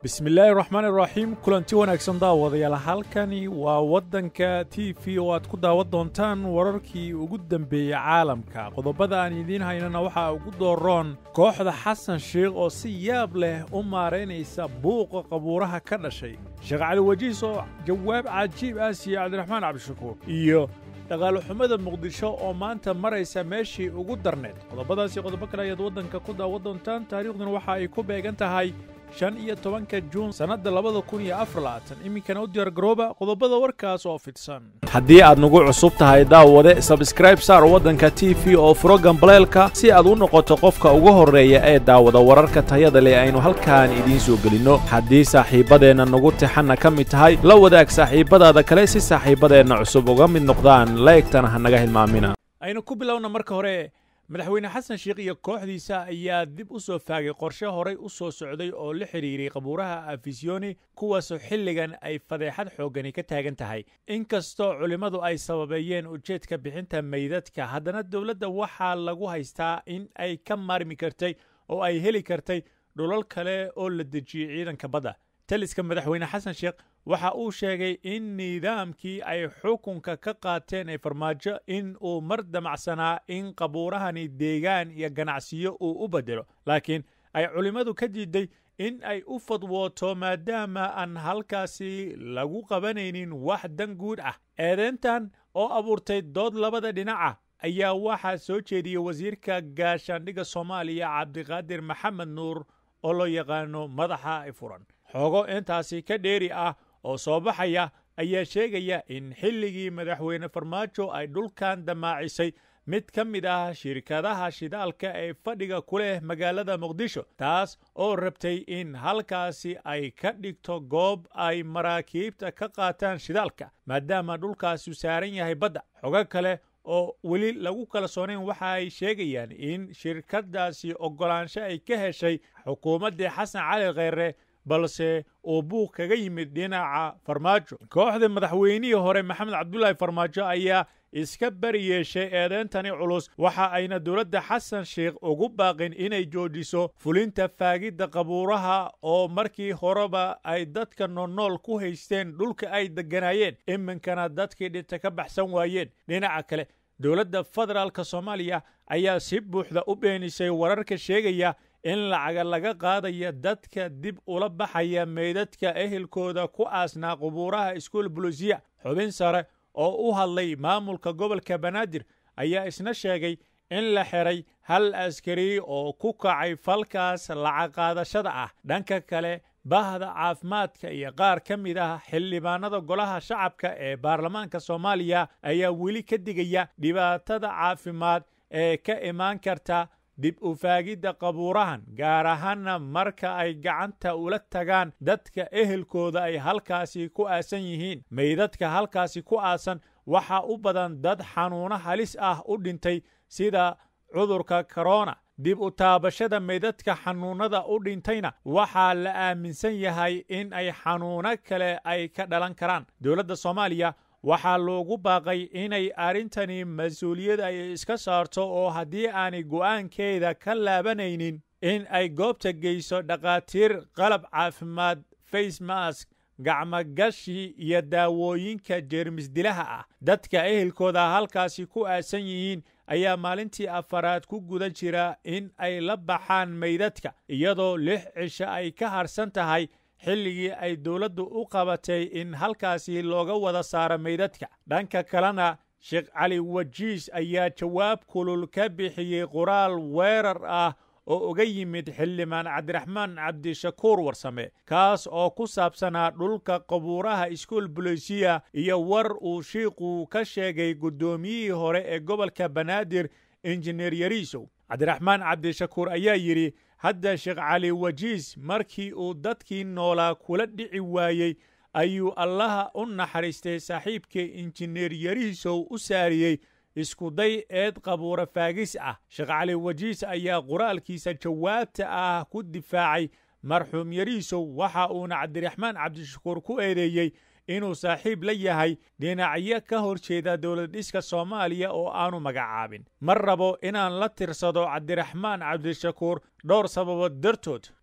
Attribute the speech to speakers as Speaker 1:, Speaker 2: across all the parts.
Speaker 1: bismillaahi raxmaan iraxiim kulanti wanaagsan daawadayaal halkani waa waddanka t v oo aad ku daawan doontaan wararkii ugu dembeeyey caalamka qodobada aan idiin haynana waxaa ugu dooroon kooxda xasan sheikh oo si yaab leh u maaraynaysa buuqa qabuuraha ka dhashay sheekh cali wajiis oo jawaab cajiib ah siiye cabdiraxmaan cabdishakuur iyo dhaqaaloxumada muqdisho oo maanta maraysa meeshii ugu darneed qodobadaasi qodobo kale ayaad waddanka ku daawan doontaan taariikhduna waxa ay ku beegan tahay shan iyo tobanka juun sannadda labada kun iyo afar labaatan iminkana u diyaargarooba qodobada warkaas oo fidsan haddii aad nagu cusub tahay daawade sabskraib saar waddanka t v oo furo gambaleelka si aad u noqoto qofka ugu horreeya ee daawada wararka tayada leh aynu halkaan idiin soo gelinno haddii saaxiibbadeenna nagu tixanna ka mid tahay la wadaag saaxiibbadaada kale si saaxiibbadeenna cusub uga mid noqdaan laegtana ha naga hilmaamina aynu ku bilowna marka hore madaxweyne xasan sheikh iyo kooxdiisa ayaa dib u soo faagay qorshe horay u soo socday oo la xidhiiray qabuuraha afisiyoni kuwaasoo xilligan ay fadeexad xooggani ka taagan tahay inkastoo culimmadu ay sababeeyeen ujeedka bixinta meydadka haddana dowladda waxaa lagu haystaa in ay ka maarmi kartay oo ay heli kartay dhulal kale oo la dejiyey ciidanka badda taliska madaxweyne xasan sheekh waxa uu sheegay in nidaamkii ay xukunka ka qaateen ee farmaajo in uu mar damacsanaa in qabuurahani deegaan iyo ganacsiyo uu u beddelo laakiin ay culimmadu ka diiday in ay u fadwooto maadaama aan halkaasi lagu qabanaynin wax dan guud ah eedeyntan oo abuurtay dood labada dhinaca ayaa waxaa soo jeediyey wasiirka gaashaandhigga soomaaliya cabdiqaadir maxamed nuur oo loo yaqaano madaxa furan xoogo intaasi ka dheeri ah oo soo baxaya ayaa sheegaya in xilligii madaxweyne farmaajo ay dhulkan damaacisay mid ka mid ah shirkadaha shidaalka ee fadhiga ku leh magaalada muqdisho taas oo rabtay in halkaasi ay ka dhigto goob ay maraakiibta ka qaataan shidaalka maadaama dhulkaasi saaran yahay badda xogo kale oo weli lagu kalsoonayn waxa ay sheegayaan in shirkadaasi oggolaansho ay ka heshay xukuumaddii xasan cali kheyre balse uu buuq kaga yimid dhinaca farmaajo kooxda madaxweynihii hore maxamed cabdulaahi farmaajo ayaa iska bari yeeshay eedeyntani culus waxa ayna dowladda xasan sheikh ugu baaqin inay joojiso fulinta faagidda qabuuraha oo markii horeba ay dadka noolnool ku haysteen dhulka ay degganaayeen iminkana dadkii dhinta ka baxsan waayeen dhinaca kale dowladda federaalka soomaaliya ayaa si buuxda u beenisay wararka sheegaya in lacaga laga qaadaya dadka dib ula baxaya meydadka ehelkooda ku aasnaa qubuuraha iskuol bulusiya xubin sare oo u hadlay maamulka gobolka banaadir ayaa isna sheegay in la xiray hal askari oo ku kacay falkaas lacag qaadashada ah dhanka kale bahda caafimaadka iyo qaar ka mid ah xildhibaanada golaha shacabka ee baarlamaanka soomaaliya ayaa weli ka digaya dhibaatada caafimaad ee ka imaan karta dib u faagidda qabuurahan gaar ahaanna marka ay gacanta ula tagaan dadka ehelkooda ay halkaasi ku aasan yihiin meydadka halkaasi ku aasan waxaa u badan dad xanuuno halis ah u dhintay sida cudurka korona dib u taabashada meydadka xanuunnada u dhintayna waxaa la aaminsan yahay in ay xanuuno kale ay ka dhalan karaan dowladda soomaaliya waxaa loogu baaqay inay arrintani mas-uuliyad ay iska saarto oo haddii aanay go'aankeeda ka laabanaynin in ay goobta geyso dhakhaatiir qalab caafimaad face mask gacmogashi iyo daawooyinka jeermisdilaha ah dadka ehelkooda halkaasi ku aasan yihiin ayaa maalintii afaraad ku guda jira in ay la baxaan meydadka iyadoo lix cisho ay ka harsan tahay xilligii ay dowladdu u qabatay in halkaasi looga wada saaro meydadka dhanka kalena sheekh cali wajiis ayaa jawaab kulul ka bixiyey qoraal weerar ah oo uga yimid xildhibaan cabdiraxmaan cabdishakuur warsame kaas oo ku saabsanaa dhulka qabuuraha iskuol bolosiya iyo war uu shiiqu ka sheegay guddoomiyihii hore ee gobolka banaadir injineer yariisow cabdiraxmaan cabdishakuur ayaa yidhi hadda sheekh cali wajiis markii uu dadkii noolaa kula dhici waayey ayuu allaha u naxariistay saaxiibkii injineer yariisow u saariyey iskuday eed qabuura faagis ah sheekh cali wajiis ayaa qoraalkiisa jawaabta ah ku difaacay marxuum yariisow waxa uuna cabdiraxmaan cabdishakuur ku eedeeyey inuu saaxiib la yahay dhinacyo ka hor jeeda dowladdhiska soomaaliya oo aanu magacaabin ma rabo inaan la tirsado cabdiraxmaan cabdishakuur dhowr sababood dartood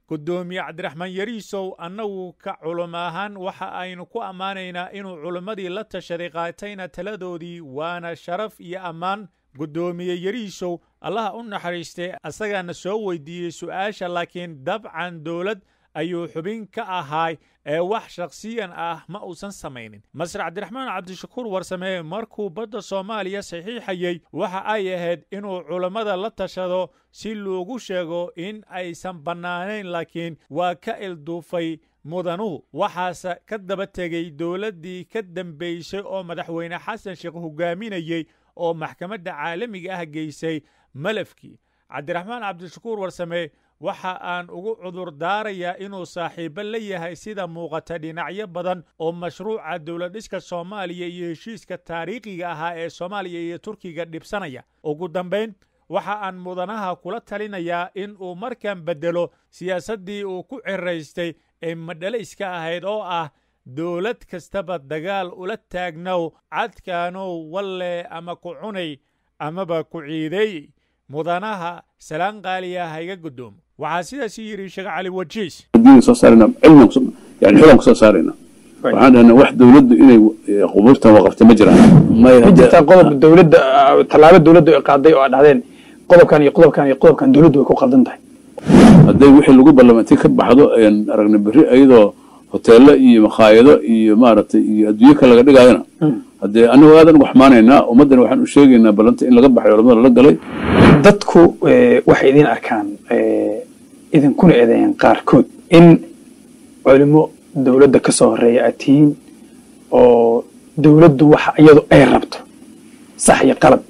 Speaker 1: guddoomiye cabdiraxmaan yariisow annagu ka culum ahaan waxa aynu ku ammaanaynaa inuu culimmadii la tashaday qaatayna taladoodii waana sharaf iyo ammaan guddoomiye yariisow allaha u naxariistay asagaana soo weydiiyey su'aasha laakiin dabcan dowlad ayuu xubin ka ahaay ee wax shakhsiyan ah ma uusan samaynin masar cabdiraxmaan cabdishakuur warsamee markuu badda soomaaliya saxiixayey waxa ay ahayd inuu culammada la tashado si loogu sheego in aysan bannaanayn laakiin waa ka ilduufay mudanuhu waxaase ka daba tegey dowladdii ka dambaysay oo madaxweyne xasan sheekh hogaaminayey oo maxkamadda caalamiga ah geysay malafkii cabdiraxmaan cabdishakuur warsame waxa aan ugu cudur daarayaa inuu saaxiibo la yahay sida muuqata dhinacyo badan oo mashruuca dowladdhiska soomaaliya iyo heshiiska taariikhiga ahaa ee soomaaliya iyo turkiga dhibsanaya ugu dambayn waxa aan mudanaha kula talinayaa in uu markan beddelo siyaasaddii uu ku ciraystay ee madhalayska ahayd oo ah dowlad kastaba dagaal ula taagnow cadkaanow walle ama ku cunay amaba ku ciideey mudanaha salaan qaaliya hayga guddoomo waxaa sidaas yidhi sheekh cali wajiis
Speaker 2: soo saarayna cilmi yani xulan kusoo saarayna waxaan dhahnaa wax dowladdu inay qubuurtan waqafta ma jiraan
Speaker 3: ma jirtaa qodob dowladda tallaabo dowladdu ay qaaday oo aad dhahdeen qodobkan iyo qodobkan iyo qodobkan dowladdu way ku qaldan tahay
Speaker 2: hadday wixii lagu ballamantay ka baxdo ayaan aragna berri iyadoo hoteelo iyo makhaayado iyo maaragtay iyo adduunyo kale laga dhigaayona haddee anigu aadan ugu xamaanaynaa ummaddana waxaan u sheegaynaa ballanta in laga baxay culamada lala galay
Speaker 3: dadku waxay idiin arkaan idinkuna eedeeyeen qaarkood in culimo dowladda ka soo horeeya aad tihiin oo dowladdu waxa iyadu ay rabto sax iyo qalad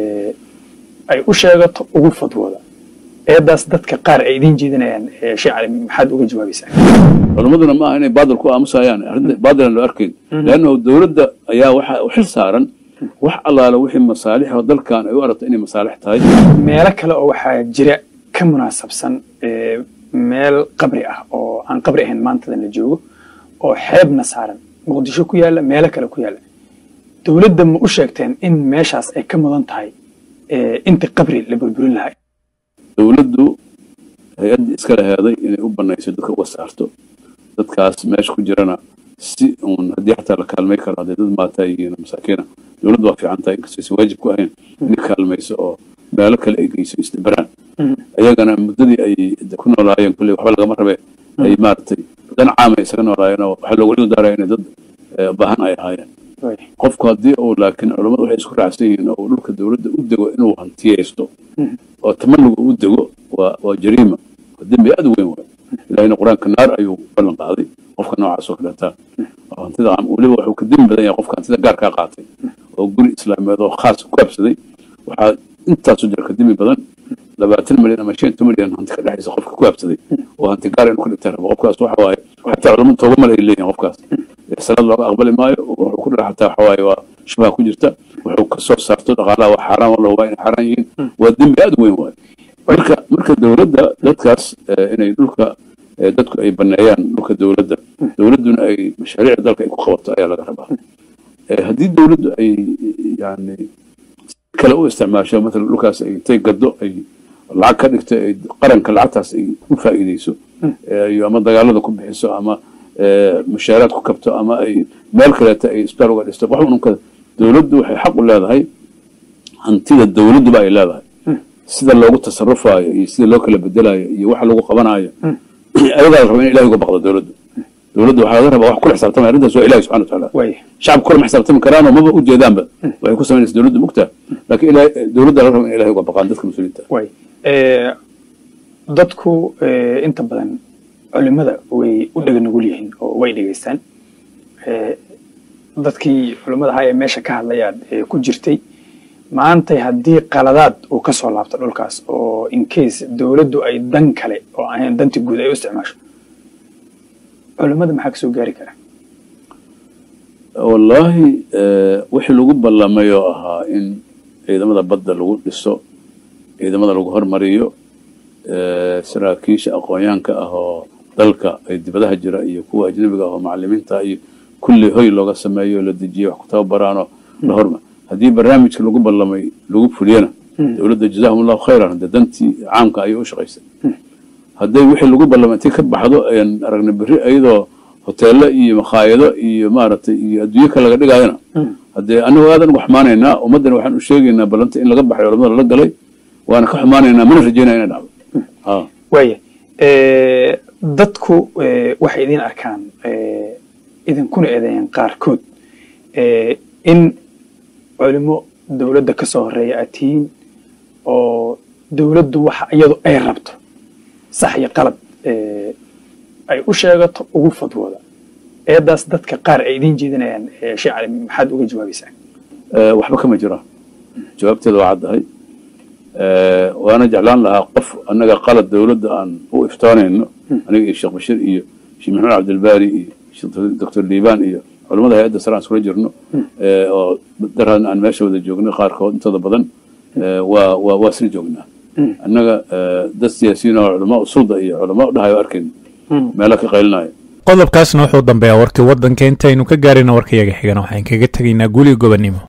Speaker 3: ay u sheegato ugu fadwooda eedaas dadka qaar ay idiin jeedinayaan sheekh cali maxaad uga jawaabaysaa
Speaker 2: culammaduna ma aha inay baadil ku aamusayaan arrinta baadilan loo arkayn leannahu dowladda ayaa waxa u xil saaran wax allaala wixii masaalixoo dalkan ay u aragto inay masaalix tahay
Speaker 3: meelo kale oo waxaa jira ka munaasabsan meel qabri ah oo aan qabri ahayn maantadan la joogo oo xeebna saaran muqdisho ku yaalla meelo kale ku yaalla dowladda ma u sheegteen in meeshaas ay ka mudan tahay inta qabri la burburin lahaa
Speaker 2: dowladdu hay-addii iskala heeday inay u banayso dadka uga saarto dadkaas meesha ku jirana si uun haddii xataa la kaalmay karo hadday dad maataa yihiin masaakiina dowladdu waa fiican tahay inkastoo aysan waajib ku ahayn inay kaalmayso oo meelo kale ay geyso isdabaraan ayagana muddadii ay ku noolaayeen kulley waxba lagama rabe ay maaragtay dan caama isaga noolaayeen oo waxaa loogu dhil daaraya inay dad baahan ay ahaayeen qofku haddii uu laakiin culammadu waxay isku raacsan yihiin oo dhulka dowladda u dego inuu hantiyaysto oo tamaniga u dego waa waa jariima dembi aad u weyn waay ilahina qur-aanka naar ayuu ballan qaaday qofka noocaas oo kaleeta oo hantida weliba wuxuu ka demi badan yahay qofka hantida gaarkaa qaatay oo guri islaameed oo khaas ku habsaday waxaa intaasu jira ka demi badan labaatan milyan ama shan milyan hanti ka dhexaysa qofka ku habsaday oo hanti gaar inuu ka dhigta rabo qofkaas waxa waaye xataa culamadu tooba male ay leeyihin qofkaas salaad looga aqbali maayo wuxuu ku dhaca xataa waxa waaye waa shubha ku jirta wuxuu ka soo saarto dhaqaalaha waa xaaraan wala hubaa inay xaaraan yihiin waa dembi aad u weyn waaye marka marka dowladda dadkaas inay dhulka dadku ay baneeyaan dhulka dowladda dowladduna ay mashaariicda dalka ay ku qabato ayaa laga rabaa haddii dowladdu ay yani kale u isticmaasho matala dhulkaas ay intay gado ay lacag ka dhigto ay qaranka lacagtaas ay u faa'iideyso iyo ama dagaalada ku bixiso ama mushaaraad ku kabto ama ay meel kaleeta ay isbitaal uga dhisto wax ununka dowladdu waxay xaq u leedahay hantida dowladduba ay leedahay sida loogu tasarufaayo iyo sida loo kala bedelayo iyo waxa lagu qabanayo ayadaa la raba in ilahi uga baqdo dowladdu dowladdu waxaa laga rabaa wax kula xisaabtamaya arrintaas waa ilahi subxana watacaala shacabka kulama xisaabtami karaanoo maba ujeedaanba waxay ku samaynaysa dowladdu mugtaa laakiin ilahi dowladda laga raba in ilahi uga baqaan dadka mas-uuliyiinta
Speaker 3: dadku inta badan culimada way u dhega nugul yihiin oo way dhegaystaan dadkii culimada ahaa ee meesha ka hadlayaad ku jirtay maantay haddii qaladaad uu ka soo laabto dhulkaas oo incase dowladdu ay dan kale oo ahayn danti guud ay u isticmaasho culimada maxaa kasoo gaari kara
Speaker 2: wallaahi wixii lagu ballamay oo ahaa in ciidamada badda lagu dhiso ciidamada lagu hormariyo saraakiisha aqoonyaanka ah oo dalka ay dibadaha jira iyo kuwa ajnabiga ah oo macalimiinta iyo kulli hoy looga sameeyo la dejiyo wax ku tababaraanoo la horma haddii barnaamijka lagu ballamay lagu fuliyana dowladda jazaahum allahu khayran de dantii caamka ayay u shaqaysay hadday wixii lagu ballamantay ka baxdo ayaan aragna berri iyadoo hoteelo iyo makhaayado iyo maaragtay iyo adduunyo kale laga dhigayana haddee anagu aadan uga xumaanaynaa ummaddana waxaan u sheegaynaa ballanta in laga baxay culamada la galay waana ka xumaanaynaa mana rajaynaya inay dhacdo ha
Speaker 3: waaya dadku waxay idin arkaan idinkuna eedeeyaan qaarkood in culimo dowladda ka soo horeeya aad tihiin oo dowladdu waxa iyadu ay rabto sax iyo qalad ay u sheegato ugu fadwooda eedaas dadka qaar ay idiin jeedinayaan sheekh cali maxaad uga jawaabaysaa
Speaker 2: waxba kama jiraan jawaabteeda waa caddahay waana jeclaan lahaa qof annaga qalad dowladda aan u iftoonayno aniga iyo sheekh bashir iyo sheekh maxamed cabdilbaari iyo sheekh doctor liibaan iyo culamada hay-adda sare aan iskula jirno oo daraan aan meesha wada joogno qaarkood intooda badan waa waa waa isla joognaa annaga dad siyaasiyiin oo culamaa usulda iyo culamaa u dhahayo arkayno meelo ka qaylinaya
Speaker 1: qodobkaasna wuxuu dambeeyaa warkii waddanka intaynu ka gaarina warkayaga xigana waxaan kaga tegaynaa guli gobonnimo